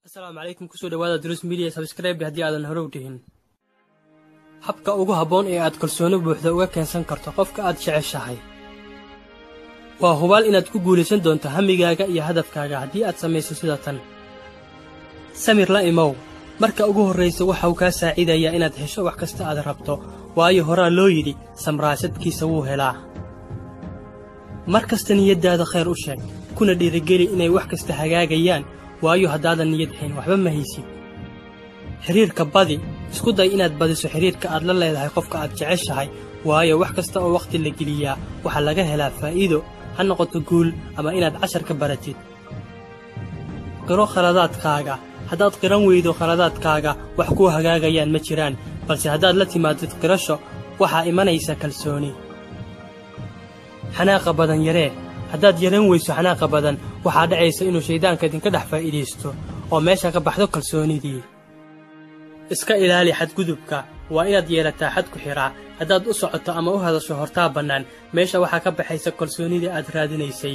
asalaamu calaykum kusoo dhawaada drus media sabskraibe haddii aadan hore u dhihin habka ugu habboon ee aad kalsooni buuxda uga keensan karto qofka aad jeceshahay waa hubaal inaad ku guulaysan doonto hamigaaga iyo hadafkaaga haddii aad samayso sida tan samir la imow marka ugu horraysa waxa uu kaa saaciidayaa inaad hesho wax kasta aad rabto waayo horaa loo yidhi samraasadkiisa wuu helaa mar kasta niyaddaada khayr u sheeg kuna dhiirigeli inay wax kasta hagaagayaan waayo haddaadan niyad hayn waxba ma haysid xidhiirka badi isku day inaad badiso xidhiirka aad la leedahay qofka aad jeceshahay waayo wax kasta oo wakhti la geliyaa waxaa laga helaa faa'iido ha noqoto guul ama inaad cashar ka baratid qiro khaladaadkaaga haddaad qiran weydo khaladaadkaaga wax kuu hagaagayaan ma jiraan balse haddaad la timaadid qirasho waxaa imanaysa kalsooni xanaaqa badan yaree haddaad yaran weyso xanaaqa badan waxaa dhacaysa inuu shayddaanka idinka dhex faa'iidaysto oo meesha ka baxdo kalsoonidii iska ilaali xadgudubka waa inaad yeelataa xad ku xidhaa haddaad u socoto ama u hadasho hortaa bannaan meesha waxaa ka baxaysa kalsoonidii aad raadinaysay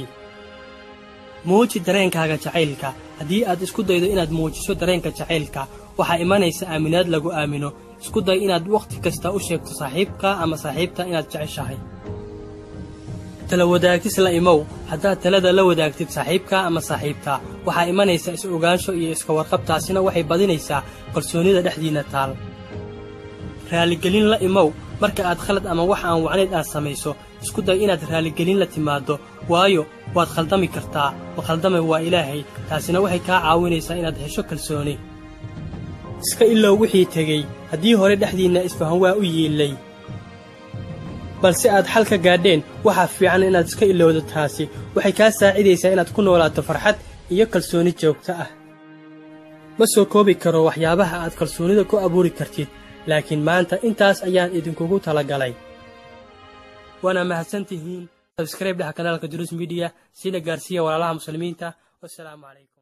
muuji dareenkaaga jacaylka haddii aad isku daydo inaad muujiso dareenka jacaylka waxaa imanaysa aaminaad lagu aamino isku day inaad wakhti kasta u sheegto saaxiibka ama saaxiibta inaad jeceshahay tala wadaagis la imow haddaad talada la wadaagtid saaxiibkaa ama saaxiibtaa waxaa imanaysa is-ogaansho iyo iska warqabtaasina waxay badinaysaa kalsoonnida dhexdiinna taal raaligelin la imow marka aad khalad ama wax aan wacnayd aad samayso isku day inaad raaligelin la timaaddo waayo waad khaldami kartaa ma khaldamay waa ilaahay taasina waxay kaa caawinaysaa inaad hesho kalsooni iska ilow wixii tegey haddii hore dhexdiinna isfahan waa u yiillay balse aad xal ka gaadheen waxaa fiican inaad iska ilowdo taasi waxay kaa saacidaysaa inaad ku noolaato farxad iyo kalsooni joogto ah ma soo koobi karo waxyaabaha aad kalsoonida ku abuuri kartid laakiin maanta intaas ayaan idinkugu talagalay waana mahadsan tihiin sabskrayb dhaha kanaalka duruus midiya sina gaarsiiya walaalaha muslimiinta wasalaamu calaykum